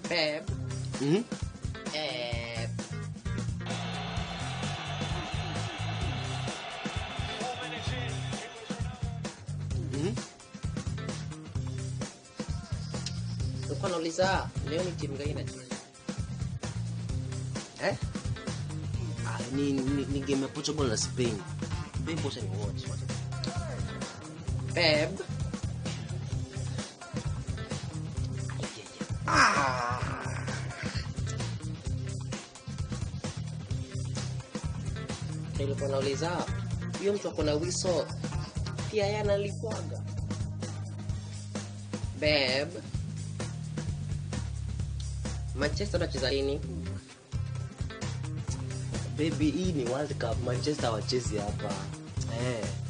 Babe. Mhm. Eh, Mhm. nilikuwa nauliza leo ni timu gani inacheza? Eh? Ah, ni, ni, ni game ya Portugal na Spain. Babe, wacha ni watch. wacha. Babe. Nilikuwa nauliza huyo mtu ako na wiso pia yeye analipwaga. Babe. Manchester anacheza lini? Baby, hii ni World Cup. Manchester wachezi hapa. Eh.